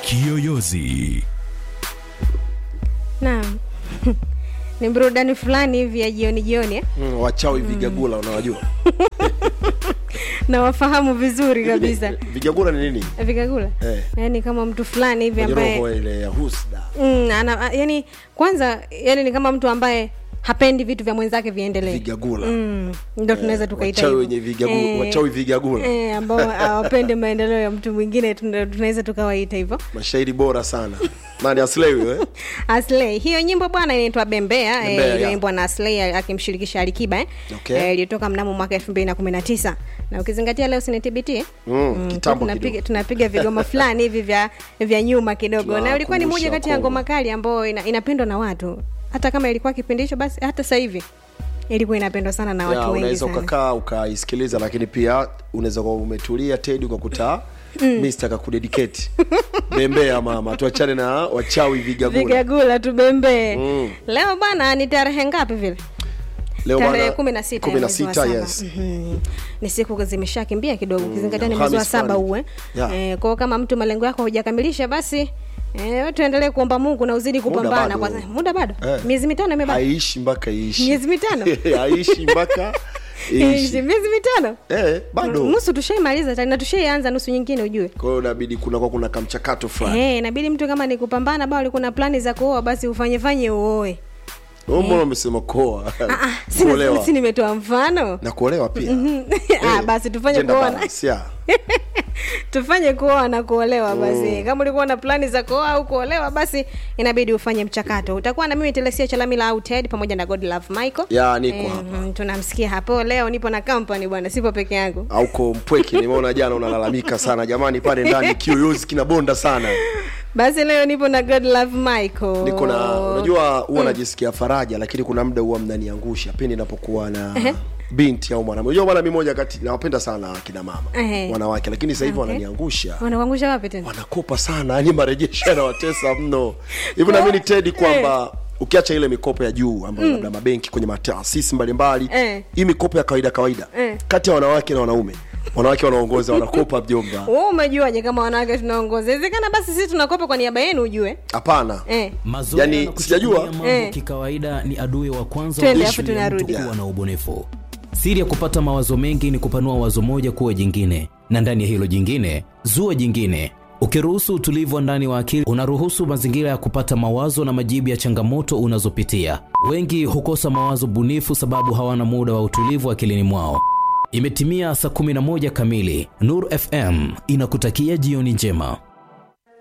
Kiyoyozi. Naam. ni burudani fulani hivi ya jioni jioni eh? mm, wachawi vigagula unawajua na wafahamu vizuri kabisa vigagula ni nini vikagula Eh. yaani kama mtu fulani hivi Kwenye ambaye roho ile ya husda mm, ana, yani kwanza yani ni kama mtu ambaye hapendi vitu vya mwenzake viendelee vigagula mm, ndo tunaweza tukaita wachawi hivyo. wenye vigagula Eh, wachawi vigagula eh, ambao hawapendi maendeleo ya mtu mwingine tuna- tunaweza tukawaita hivyo mashairi bora sana nani aslei eh? Aslay. Hiyo nyimbo bwana inaitwa Bembea, Bembea, eh, iliyoimbwa yeah. na Aslay akimshirikisha Alikiba eh. Okay. Eh, iliyotoka mnamo mwaka 2019. Na ukizingatia leo si TBT eh? Mm, kitambo tunapiga kidogo. tunapiga vigoma fulani hivi vya vya nyuma kidogo. Na ilikuwa ni moja Tunawakumbusha kati ya Wakongo. ngoma kali ambayo ina, inapendwa na watu. Hata kama ilikuwa kipindi hicho basi hata sasa hivi ilikuwa inapendwa sana na watu Ya, wengi unaweza sana. ukakaa ukaisikiliza lakini pia unaweza kuwa umetulia tedi ukakuta mm. mr kakudedicate bembea mama tuachane na wachawi vigagula Vigagula tubembee. Mm. Leo bwana ni tarehe ngapi vile? leo tarehe bana, kumi na sita kumi ya na mwezi wa sita, saba. yes Mhm. ni siku zimeshakimbia kidogo ukizingatia ni mwezi wa Alhamis saba fulani. uwe Yeah. eh, kwao kama mtu malengo yako hujakamilisha basi eh, tuendelee kuomba mungu na uzidi kupambana bado. kwa muda bado Eh. miezi mitano imebaki haiishi mpaka iishi miezi mitano haiishi mpaka Iishi, iishi miezi mitano eh, bado nusu tushaimaliza tani na tushaianza nusu nyingine ujue kwa hiyo inabidi kunakuwa kuna kamchakato fulani Eh, inabidi mtu kama ni kupambana bao ulikuwa na plani za kuoa basi ufanye fanye uoe Wewe mbona umesema koa Ah, ah, si- kuolewa si nimetoa mfano na kuolewa pia ah, basi tufanye Gender kuona balance, yeah. tufanye kuoa na kuolewa basi kama ulikuwa na plani za kuoa au kuolewa basi inabidi ufanye mchakato utakuwa na mimi telesia chalamila au ted pamoja na god love michael Ya, niko Eh, hapa. mm, tunamsikia hapo leo nipo na company bwana sipo peke yangu auko mpweke nimeona jana unalalamika sana jamani pale ndani kiyoyozi kinabonda sana basi leo nipo na god love michael niko na unajua huwa najisikia faraja lakini kuna muda huwa mnaniangusha pindi napokuwa na binti au mwanamke unajua bwana mi moja kati nawapenda sana akina mama Ehe. wanawake lakini sasa hivi Okay. wananiangusha wanakuangusha wapi tena wanakopa sana yani marejesho yanawatesa mno hivi naamini tedi kwamba ukiacha ile mikopo ya juu ambayo labda mabenki kwenye mataasisi mbalimbali Eh. hii mikopo ya kawaida kawaida Eh. kati ya wanawake na wanaume wanawake wanaongoza wanakopa mjomba wewe umejuaje kama wanawake tunaongoza inawezekana basi sisi tunakopa kwa niaba yenu ujue hapana eh. Mazoea Yani, na sijajua. kuchukulia mambo Eh. kikawaida ni adui wa kwanza Twende, wa afu ishu ya mtu tunarudi. kuwa na ubunifu. Siri ya kupata mawazo mengi ni kupanua wazo moja kuwa jingine, na ndani ya hilo jingine zua jingine. Ukiruhusu utulivu wa ndani wa akili, unaruhusu mazingira ya kupata mawazo na majibu ya changamoto unazopitia. Wengi hukosa mawazo bunifu sababu hawana muda wa utulivu akilini mwao. Imetimia saa 11 kamili. Nur FM inakutakia jioni njema.